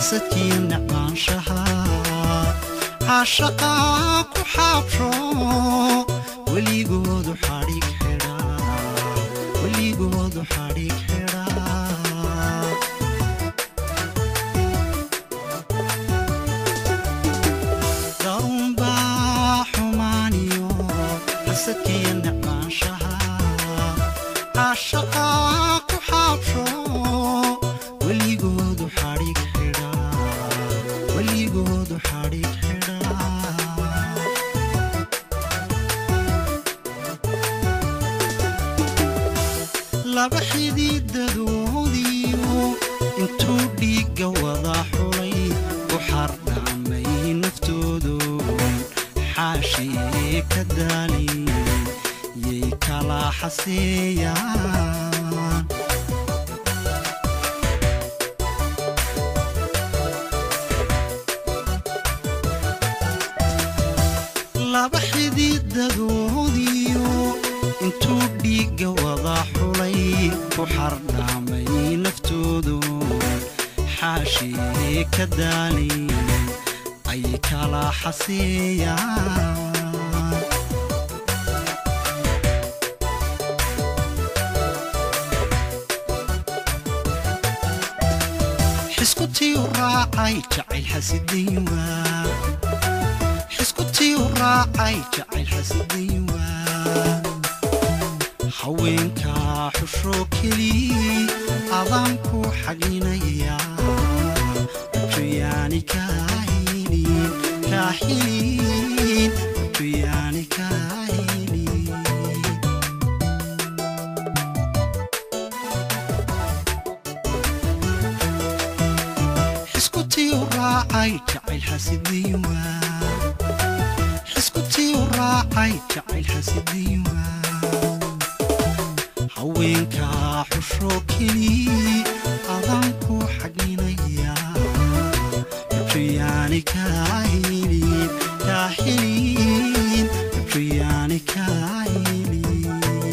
xasadkii necbaanshaha caashaqaa ku xaabsho weligoodu xadhig xidhaa weligoodu xadhig xidhaa darunbaa xumaaniyo xasadkii necbaanshaha caashaqaa ku xaabsho weligoodu xadhig xidhaa weligoodu xadhig xidhaa laba xidiidadoodiyo intuu dhiigga wada xulay u xardhamay naftoodu xaashii ka daalin yay kala xaseeyaan laba xidiidadoodiyo intuu dhiigga wada xulay ku xardhamay naftoodu xaashii ka daalin ay kala xaseeyaan xiskutii u raacay jacayl xasidayn waa xiskutii u raacay jacayl xasidayn waa haweenka xusho keliyi adaan ku xaglinaya ujuyaani kaahilin kaahilin ujuyaani kaahilin xiskutii u raacay jacayl xasidayn waa xiskutii u raacay jacayl xasidayn waa haweenka xusho keliyi adaan ku xaglinaya ujuyaani kaahilin kaahilin ujuyaani kaahilin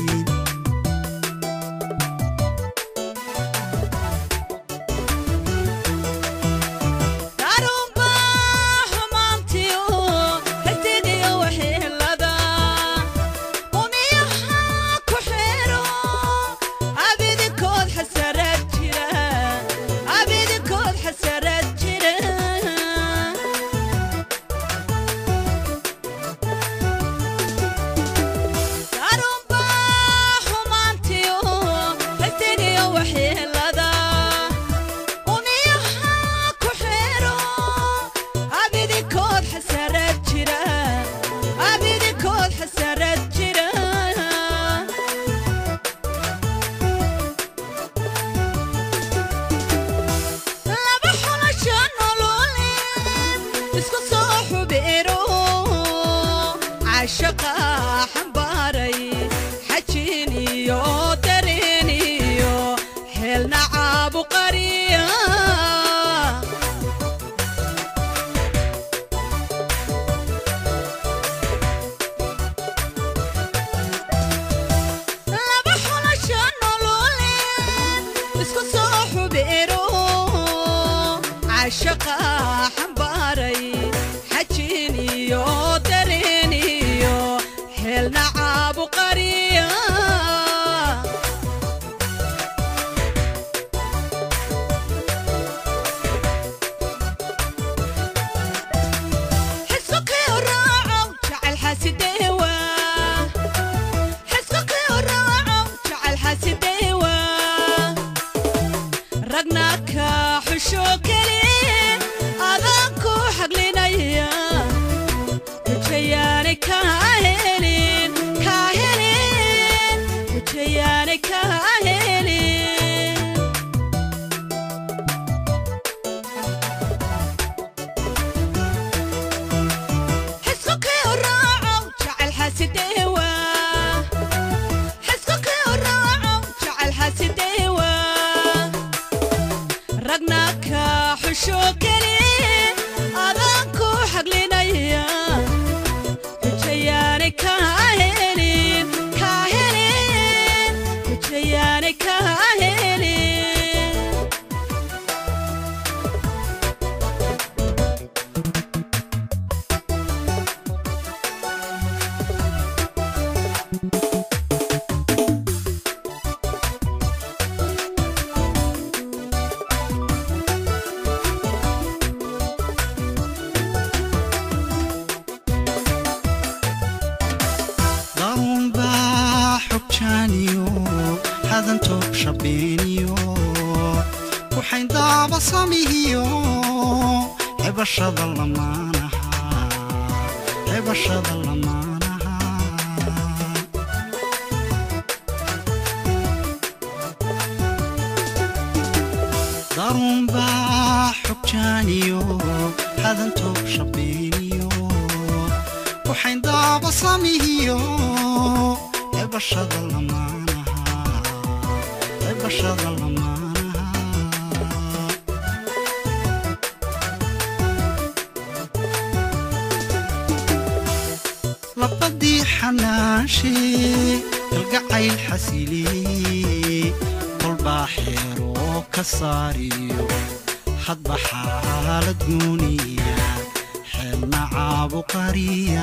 darunba xumaantiyo xigtidiyo waxyeelada umiyaha ku xeero abidikood xasarad jira abidikood xasarad jira darunba xumaantiyo xigtidiyo waxyeelada umiyaha ku xeero abidikood xasarad jira abidikood xasarad jira laba xulasho nololeed isku soo xubeero cashaqa xambaaray xajin iyo dareen iyo xeelna caabuqariya laba xulasho nololeed isku soo xubeero cashaqa xambaaray xajin iyo dareen iyo xeelna caabuqariya xisukii raacow jacayl xasideewa xisukii raacow jacayl xasideewa ragna ka xusho keliye adaan ku xaglinaya hujayaani kaa helin kaa helin hujayaani kaa helin xisukii raacow jacayl xasideewa xisukii raacow jacayl xasideewa ragna ka xusho keliye adaan ku xaglinaya hujayaani kaa helin kaa helin hujayaani kaa helin hadantoog shabeeniyo waxayn daaba samihiyo xebashada lamaanaha xebashada lamaanaha darunbaa xogjaaniyo hadantoog shabeeniyo waxayn daaba samihiyo xebashada lamaanaha xebashada lamaanaha labadii xanaashee kalgacayl xasiliyey kolbaa xeeroo ka saariyo hadba xaalad guuniya xeelna caabu qariya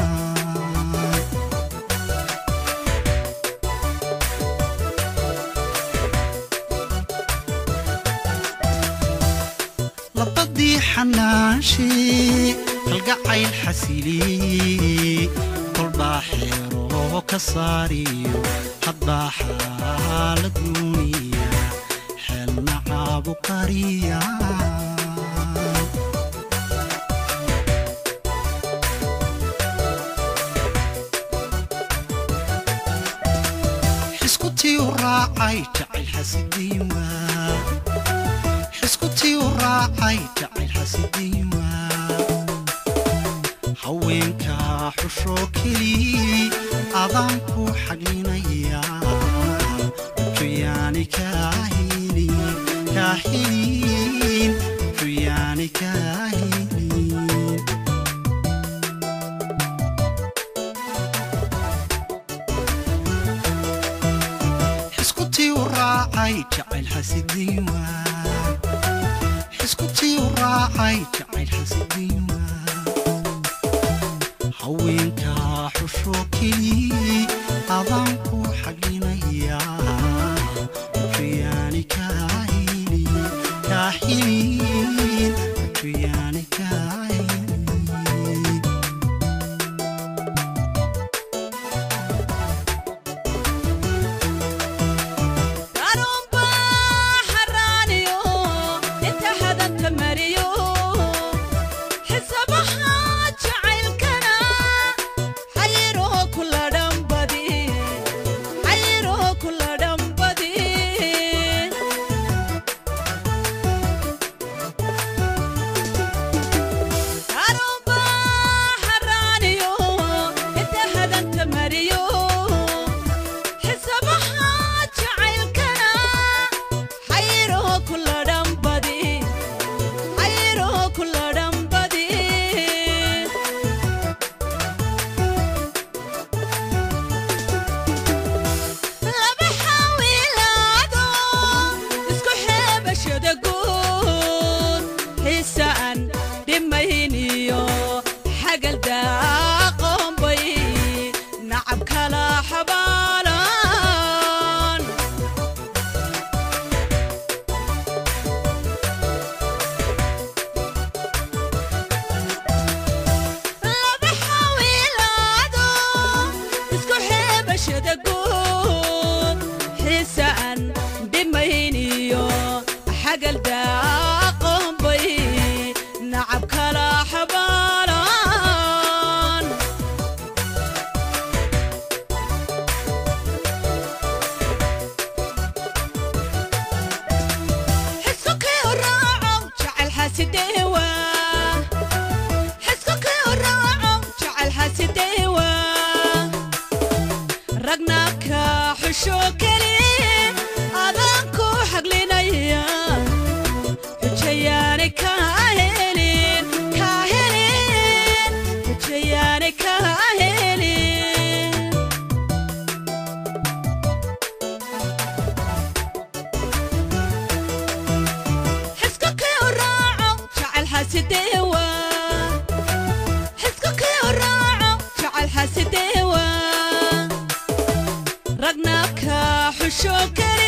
labadii xanaashee kalgacayl xasiliyey kolbaa xeeroo ka saariyo hadbaa xaalad guuniya xeelna caabu qariya xiskutii u raacay jacayl xasidiin waa xiskutii u raacay jacayl xasidiin waa haweenka xusho keliyi adaan ku xaglinayaa juyaani kaahilin kaahilin juyaani kaahilin xiskutii u raacay jacayl xasidiin waa xiskutii u raacay jacayl xasidiin waa haweenka xusho keliyi adaan ku xaglinayaa juyaani kaahilin kaahilin juyaani kaahilin darunba xaraaniyo inta hadanta mariyo xisabaha jacaylkana xayiroo kula dhambadi xayiroo kula dhambadi darunba xaraaniyo inta hadanta mariyo xisabaha jacaylkana xayiroo kula dhambadi xayiroo kula dhambadi laba xawilaado isku xeebashada guud xiisaan dhimayniyo xagal daaqoonbay nacab kala xabaalan laba xawilaado isku xeebashada guud xiisaan dhimayniyo xagal daaqoonbay nacab kala xabaalan xisukii u raaco jacayl xasideewa xisukii u raaco jacayl xasideewa ragna ka xusho keliye adaan ku xaglinaya xujayaani ka helin ka helin xujayaani ka helin xisukii u raaco jacayl xasideewa xisukii u raaco jacayl xasideewa ragna ka xusho keliye